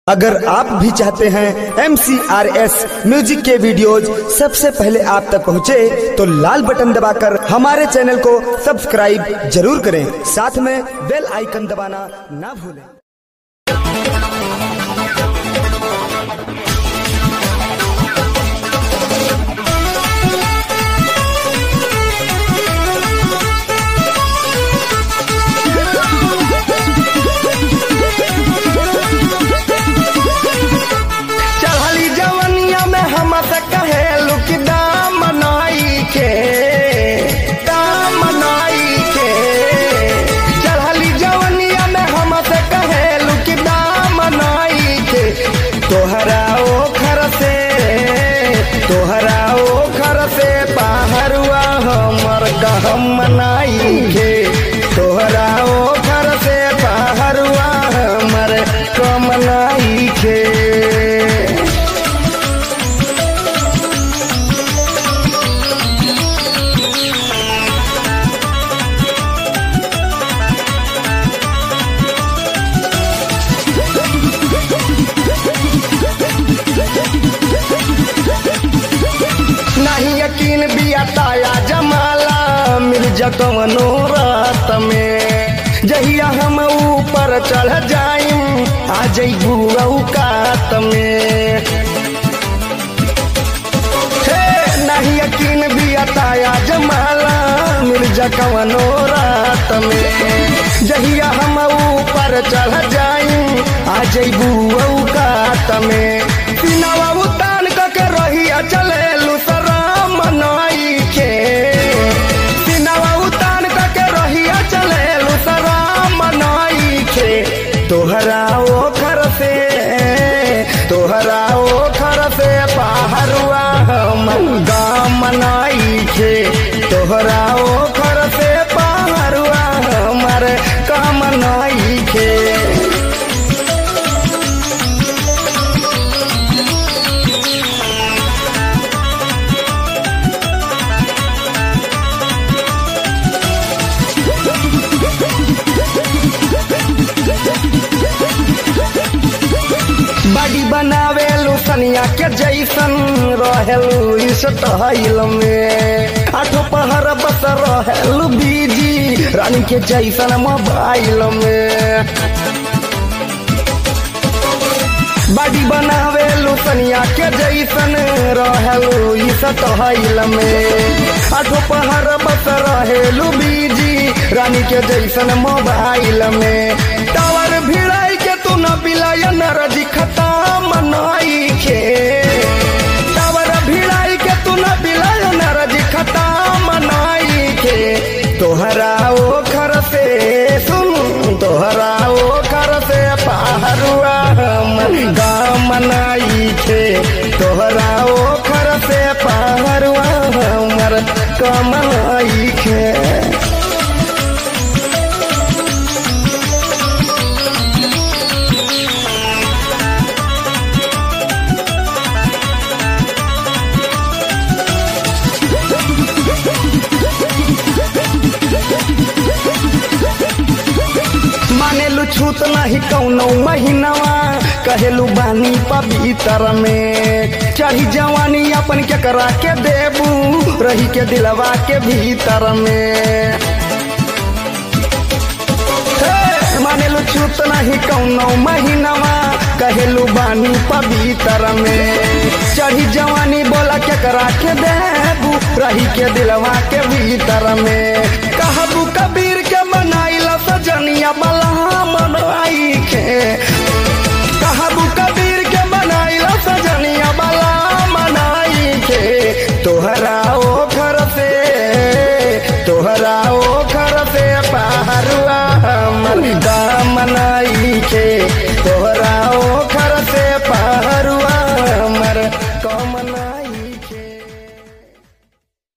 अगर आप भी चाहते हैं एम म्यूजिक के वीडियोज सबसे पहले आप तक पहुंचे, तो लाल बटन दबाकर हमारे चैनल को सब्सक्राइब जरूर करें साथ में बेल आइकन दबाना ना भूलें चढ़ली जवनिया में हम कहे लुक दाम नाई के दाम नाई के चढ़ली जवनिया में हम कहे लुक दाम नाई के तोहरा ओ खर से तोहरा ओ खर से बाहरुआ हमर गहम मनाई के तोहरा ओ खर से बाहरुआ हमर कमनाई के नहीं यकीन बिया ताया जमाला मिर्जा कवनो रात में जहिया हम ऊपर चढ़ जाइम आ जइबू औकात में हे नहीं यकीन बिया ताया जमाला मिर्जा कवनो रात में जहिया हम ऊपर चढ़ जाइम आ जइबू औकात में पिनवा उतान के रहिया चले लुसरा मनाई के पिनवा उतान के रहिया चले लुसरा मनाई के तोहरा ओ खर से तोहरा ओ खर से बाहरुआ हम गाम मनाई के तोहरा ओ खर से बाहरुआ हमर काम नाई के बाडी बनावे लुसनिया के जैसन रहेलू इस टहल में आठो पहर बस रहेलू बीजी रानी के जैसन मोबाइल में बाडी बनावे लुसनिया के जैसन रहेलू इस टहल में आठो पहर बस रहेलू बीजी रानी के जैसन मोबाइल में टावर भिड़ाई के तू न बिलाय नरजी खता मनाई के टावर भिड़ाई के तू न बिलाय नरजी खता मनाई के तोहरा ओ खर से सुन तोहरा ओ खर से पहरुआ हम गाम मनाई के तोहरा ओ खर से पहरुआ हमर कमनाई के मानेलू छूत नहीं कौनो महीनावा कहेलू बानी पवित्र में चढ़ी जवानी अपन के करा के देबू रही के दिलवा के भीतर में हे, मानेलू छूत नहीं कौनो महीनावा कहेलू बानी पवित्र में चढ़ी जवानी बोला के करा के देबू रही के दिलवा के भीतर में कहबू कबीर के मनाइला सजनिया बला मनाई के कहबू कबीर के मनाइला सजनिया बला मनाई के तोहरा